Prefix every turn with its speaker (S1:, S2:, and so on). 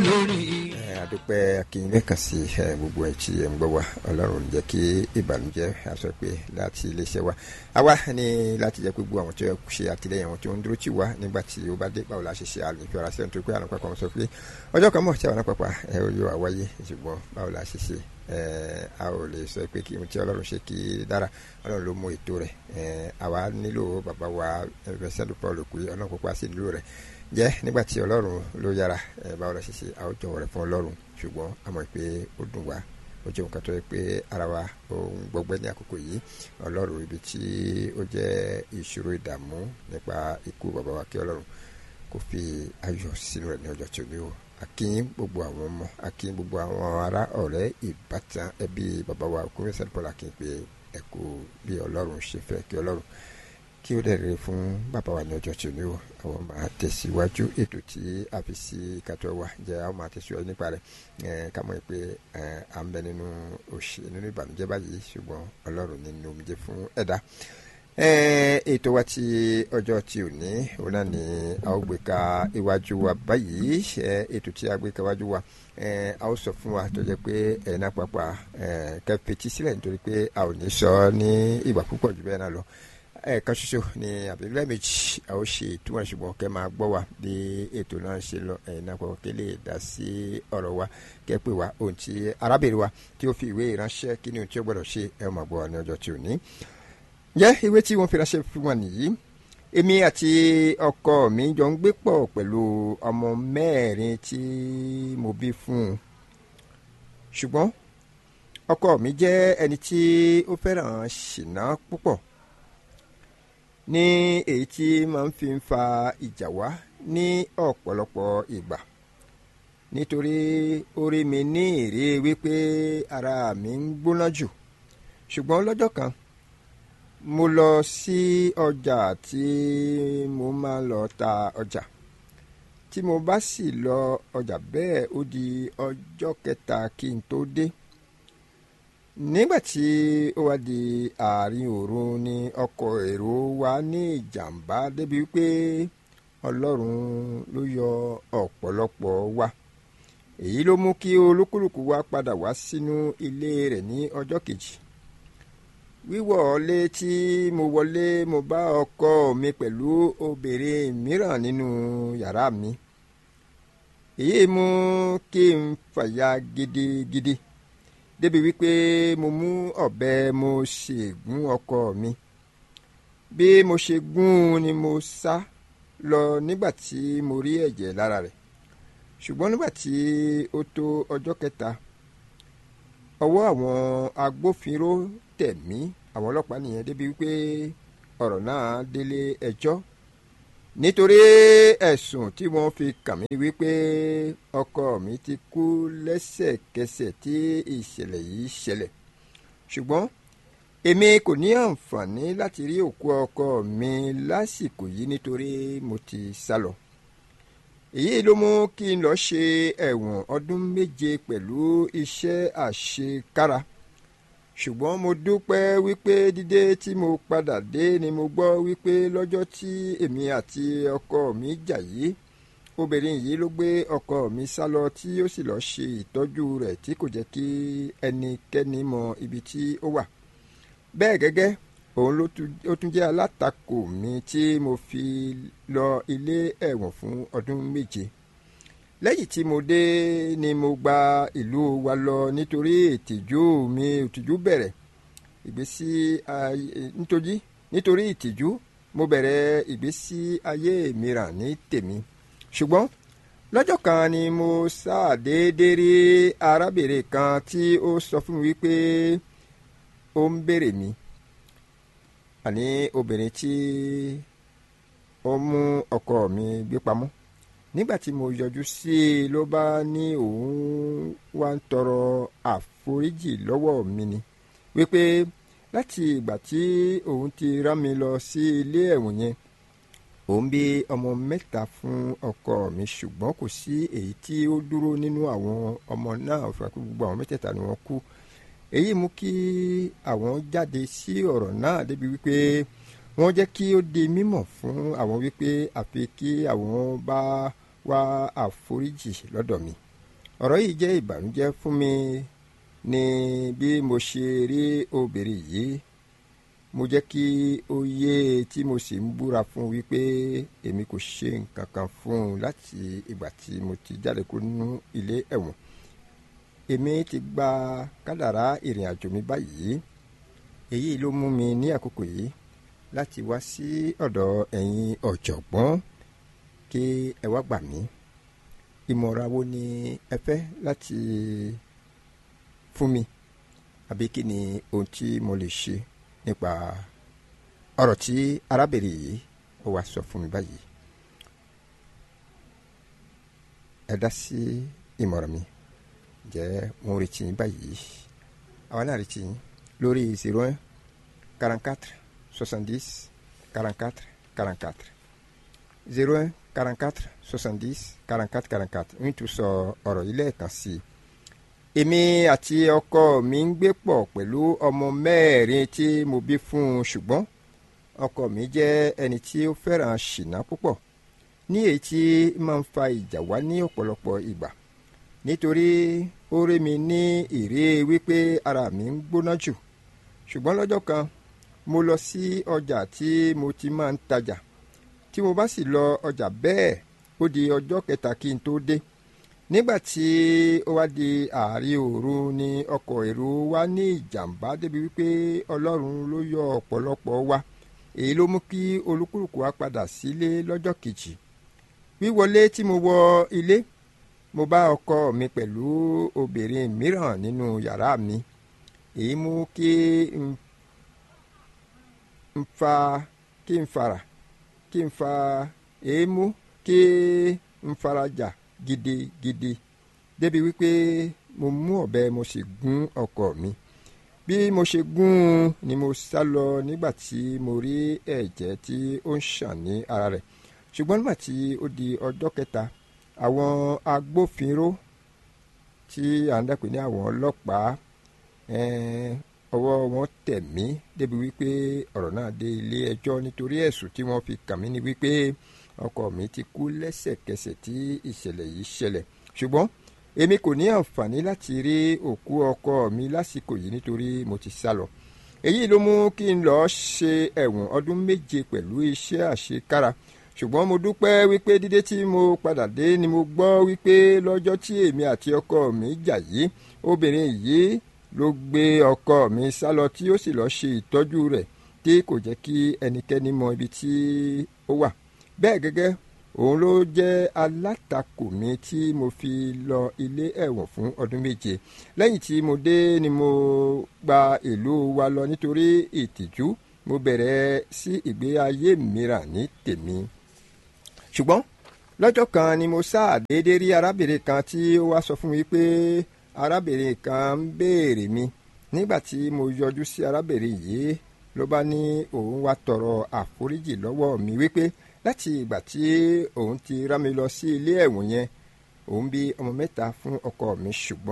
S1: lórí.
S2: àdúpẹ́ akínyìn kan sí gbogbo ẹ̀ tí ẹ̀ ń gbọ́ wa ọlọ́run jẹ́ kí ìbànújẹ́ aṣọ pé láti iléeṣẹ́ wa àwa ní láti jẹ́ pé gbogbo àwọn tó yẹ ṣe àtìlẹyìn àwọn tó ń dúró tì wá nígbà tí ó bá dé báwo la ṣe ṣe àlè fi ọ̀rá sẹ́yìn tó pé àwọn pápá wọn sọ pé ọjọ́ kan mọ̀ tí àwọn pápá ẹ̀ ó yọ àwáyé ṣùgbọ́n báwo la ṣe ṣe a ò lè sọ pé kí ohun tí ọlọ́run ṣe kí dára ọlọ́run ló mú ètò rẹ̀ àwa nílò bàbá wa ẹ̀fẹ̀sẹ̀lú paul kú ọlọ́run pípa sí nílò rẹ̀ jẹ́ nígbà tí ọlọ́run ló yára báwo la ṣe ṣe a ó jọ̀wọ́ rẹ̀ fún ọlọ́run ṣùgbọ́n a mọ̀ pé ó dùn wá ó jẹ́ nǹkan tó yẹ pé ara wa ó ń gbọgbẹ́ ní àkókò yìí ọlọ́run ibi tí ó jẹ́ ìṣòro ìdààmú nípa ikú bàbá wa kí ọlọ́run kò fi ayọ̀ sínú rẹ̀ ní ọjọ́ tí ó ní o akínyìn gbogbo àwọn ọmọ akínyìn gbogbo àwọn ará ọ̀rẹ́ ìbátan ẹbí bàbá wa kúrẹ́ sẹ́dúpọ̀ làkínyìn pé ẹ kú bí ọlọ́run ṣe fẹ́ kí ọlọ́run kí ó dẹ̀rẹ̀ fún bàbá wa ní ọjọ́ tí ó ní o àwọn máa tẹ̀síwájú ètò tí a fi sí ìkàtọ́ wa jẹ́ àwọn máa tẹ̀síwájú nípa rẹ̀ ká mọ̀ pé à ń bẹ nínú òṣè nínú ìbànújẹ́ báyìí ṣùgbọ́n ọlọ́run nínú omijé fún ẹ̀dá ètò wa ti ọjọ́ tí ò ní òun náà ni a ó gbé ka iwájú wa báyìí ètò tí a gbé ka iwájú wa a ó sọ fún wa tó jẹ́ pé ẹ̀yin náà pàápàá kẹfẹ́tì sílẹ̀ nítorí pé a ò ní sọ ní ìgbà púpọ̀ jù bẹ́ẹ̀ náà lọ ẹ̀ẹ̀kan ṣoṣo ni àbílẹ̀ méjì a ó ṣe ìtumọ̀ ṣùgbọ́n kẹ́ máa gbọ́ wa bí ètò náà ṣe lọ ẹ̀yin náà pàápàá kí lè dá sí ọ̀rọ̀ wa kẹ́ pè wá ohun tí arábìnrin wa tí ó fi ìwé ìránṣẹ́ kí ni ohun tí ó gbọ́dọ̀ ṣe ẹ máa gbọ́ wa ní ọjọ́ tí ò ní jẹ́ ìwé tí wọ́n fi ránṣẹ́ fún wa nìyí èmi àti ọkọ mi jọ ń gbé pọ̀ pẹ̀lú ọmọ mẹ́rin tí mo bí fún un ṣùgbọ́n ọkọ mi jẹ́ ẹni tí ó fẹ́ràn ṣìnà púpọ̀ ní èyí tí máa ń fi ń fa ìjà wá ní ọ̀pọ̀lọpọ̀ ìgbà nítorí ó rí mi ní ìrí wípé ara mi ń gbóná jù ṣùgbọ́n lọ́jọ́ kan mo lọ sí ọjà tí mo máa ń lọ ta ọjà tí mo bá sì lọ ọjà bẹ́ẹ̀ ó di ọjọ́ kẹta kí n tó dé nígbà tí ó wá di àárín òru ni ọkọ̀ èrò wa ní ìjàmbá débi wípé ọlọ́run ló yọ ọ̀pọ̀lọpọ̀ wa èyí ló mú kí olúkúlùkù wa padà wá sínú ilé rẹ̀ ní ọjọ́ kejì wíwọlé tí mo wọlé mo bá ọkọ mi pẹ̀lú obìnrin mìíràn nínú yàrá mi èyí mú kí n fàyà gidigidi débi wípé mo mú ọ̀bẹ mo ṣe gún ọkọ mi bí mo ṣe gún un ni mo sá lọ nígbà tí mo rí ẹ̀jẹ̀ lára rẹ̀ ṣùgbọ́n nígbà tí ó tó ọjọ́ kẹta ọwọ́ àwọn agbófinró tẹ̀ mí àwọn ọlọ́pàá nìyẹn débi wípé ọ̀rọ̀ náà délé ẹjọ́ nítorí ẹ̀sùn tí wọ́n fi kàn mí wípé ọkọ mi ti kú lẹ́sẹ̀kẹsẹ̀ tí ìṣẹ̀lẹ̀ yìí ṣẹlẹ̀ ṣùgbọ́n èmi kò ní àǹfààní láti rí òkú ọkọ mi lásìkò yìí nítorí mo ti sá lọ èyí ló mú kí n lọ ṣe ẹ̀wọ̀n ọdún méje pẹ̀lú iṣẹ́ àṣekára ṣùgbọ́n mo dúpẹ́ wípé dídé tí mo padà dé ni mo gbọ́ wípé lọ́jọ́ tí èmi àti ọkọ mi jà yìí obìnrin yìí ló gbé ọkọ mi sá lọ tí ó sì lọ́ọ́ ṣe ìtọ́jú rẹ̀ tí kò jẹ́ kí ẹnikẹ́ni mọ ibi tí ó wà bẹ́ẹ̀ gẹ́gẹ́ òun ló tún jẹ́ alátakò mi tí mo fi lọ ilé ẹ̀wọ̀n fún ọdún méje lẹ́yìn tí mo dé ni mo gba ìlú wa lọ nítorí ìtìjú mi ìtìjú bẹ̀rẹ̀ ìgbésí ayé nítorí nítorí ìtìjú mo bẹ̀rẹ̀ ìgbésí ayé mìíràn ní tèmi ṣùgbọ́n lọ́jọ́ kan ni mo ṣàdédé rí arábìnrin kan tí ó sọ fún mi wípé ó ń béèrè mi àní obìnrin tí ó mú ọkọ mi gbé pamọ́ nígbà tí mo yọjú sí i ló bá ní òun wá ń tọrọ àforíjì lọ́wọ́ mi ni wípé láti ìgbà tí òun ti rán mi lọ sí ilé ẹ̀wọ̀n yẹn òun bí ọmọ mẹ́ta fún ọkọ mi ṣùgbọ́n kò sí èyí tí ó dúró nínú àwọn ọmọ náà fún akú gbogbo àwọn mẹ́tẹ̀ẹ̀ta ni wọ́n kú èyí mú kí àwọn jáde sí ọ̀rọ̀ náà débi wípé wọ́n jẹ́ kí ó di mímọ̀ fún àwọn wípé àfi kí àwọn bá wá àforíjì lọ́dọ̀ mi ọ̀rọ̀ yìí jẹ́ ìbànújẹ́ fún mi ní bí mo ṣe rí obìnrin yìí mo jẹ́ kí ó yé tí mo sì ń búra fún wípé èmi kò ṣe nǹkan kan fún un láti ìgbà tí mo ti jáde kúrò nínú ilé ẹ̀wọ̀n èmi ti gba kádàrá ìrìn àjò mi báyìí èyí ló mú mi ní àkókò yìí láti wá sí ọ̀dọ̀ ẹ̀yin ọ̀jọ̀gbọ́n kí ẹ wá gbà mí ìmọ̀ràn wo ni ẹ fẹ́ láti fún mi àbí kí ni ohun tí mo lè ṣe nípa ọ̀rọ̀ tí arábìnrin yìí ó wá sọ fún mi báyìí ẹ dá sí ìmọ̀ràn mi jẹ́ mo retí yín báyìí àwa náà retí yín lórí zero un quarante quatre soixante dix quarante quatre quarante quatre zero un quarante quatre soixante dix quarante quatre quarante quatre ń tún sọ ọ̀rọ̀ yìí lẹ́ẹ̀kan sí i èmi àti ọkọ mi ń gbé pọ̀ pẹ̀lú ọmọ mẹ́rin tí mo bí fún un ṣùgbọ́n ọkọ mi jẹ́ ẹni tí ó fẹ́ràn ṣìnà púpọ̀ ní èyí tí máa ń fa ìjà wá ní ọ̀pọ̀lọpọ̀ ìgbà nítorí ó rí mi ní ìrí wípé ara mi ń gbóná jù ṣùgbọ́n lọ́jọ́ kan mo lọ sí ọjà tí mo ti máa ń tajà tí mo bá sì lọ ọjà bẹ́ẹ̀ ó di ọjọ́ kẹta kí n tó dé nígbà tí ó wá di àárín òru ni ọkọ̀ èrò wa ní ìjàmbá débi wípé ọlọ́run ló yọ ọ̀pọ̀lọpọ̀ wa èyí ló mú kí olúkúlùkù wa padà sílé lọ́jọ́ kejì wíwọlé tí mo wọ ilé mo bá ọkọ mi pẹ̀lú obìnrin mìíràn nínú yàrá mi èyí mú kí n fa kí n fara kí n fa èyí mú kí n farajà gidigidi débi wípé mo mú ọ̀bẹ mo sì gún ọkọ mi bí mo ṣe gún un ni mo sá lọ nígbà tí mo rí ẹ̀jẹ̀ tí ó ń ṣàn ní ara rẹ̀ ṣùgbọ́n nígbà tí ó di ọjọ́ kẹta àwọn agbófinró tí à ń dàpé ní àwọn ọlọ́pàá ọwọ́ wọn tẹ̀ mí débi wípé ọ̀rọ̀ náà dé ilé ẹjọ́ nítorí ẹ̀sùn tí wọ́n fi kàn mí ni wípé ọkọ mi ti kú lẹ́sẹ̀kẹsẹ̀ tí ìṣẹ̀lẹ̀ yìí ṣẹlẹ̀ ṣùgbọ́n èmi kò ní àǹfààní láti rí òkú ọkọ mi lásìkò yìí nítorí mo ti sá lọ èyí ló mú kí n lọ ṣe ẹ̀wọ̀n ọdún méje pẹ̀lú iṣẹ́ àṣekára ṣùgbọ́n mo dúpẹ́ wípé dídé tí mo padà dé ni mo gbọ́ wípé lọ́jọ́ tí èmi àti ọkọ mi jà yìí obìnrin yìí ló gbé ọkọ mi sá lọ tí ó sì lọ ṣe ìtọ́jú rẹ̀ tí kò jẹ́ kí ẹnikẹ́ni mọ ibi tí ó wà bẹ́ẹ̀ gẹ́gẹ́ òun ló jẹ́ alátakò mi tí mo fi lọ ilé ẹ̀wọ̀n fún ọdún méje lẹ́yìn tí mo dé ni mo gba ìlú wa lọ nítorí ìtìjú mo bẹ̀rẹ̀ sí ìgbé ayé mìíràn ní tèmi ṣùgbọ́n lọ́jọ́ kan ni mo sáà déédéé rí arábìnrin kan tí ó wá sọ fún mi pé arábìnrin kan ń béèrè mi nígbà tí mo yọjú sí arábìnrin yìí ló bá ní òun wá tọrọ àforíjì lọ́wọ́ mi wípé láti ìgbà tí òun ti rán mi lọ sí ilé ẹ̀wọ̀n yẹn òun bí ọmọ mẹ́ta fún ọkọ mi ṣùgbọ́n